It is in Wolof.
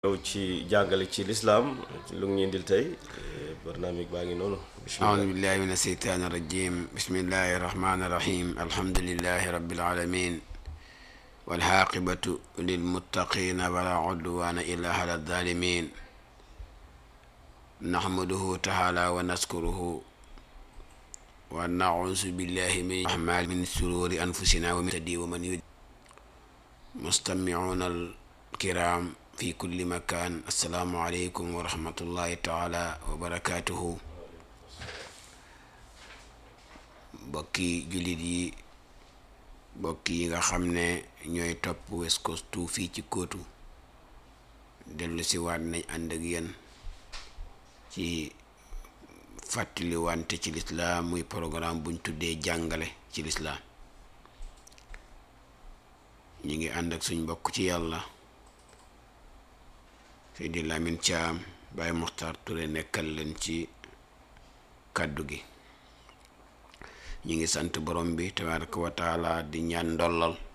ñëw ci jàngale ci lislaam lu ngi indil tey barnaamig baa ngi noonu أعوذ بالله من الشيطان الرجيم بسم الله الرحمن الرحيم الحمد لله رب العالمين والعاقبة للمتقين ولا عدوان إلا على الظالمين نحمده تعالى ونذكره ونعوذ بالله من أعمال من سرور أنفسنا ومن تدي ومن يد مستمعون الكرام في كل مكان السلام عليكم ورحمة الله تعالى وبركاته bokki jullit yi bokki yi nga xam ne ñooy topp West Coast 2 fii ci kóotu dellu si waat nañ ànd ak yéen ci fàttali wante ci lislaam muy programme buñ tuddee jàngale ci lislaam ñu ngi ànd ak suñ bokk ci yàlla Seydi Lamin Caam Baay Muxtaar Ture nekkal leen ci kàddu gi ñu ngi sant borom bi tabaraka wa taala di ñaan ndollal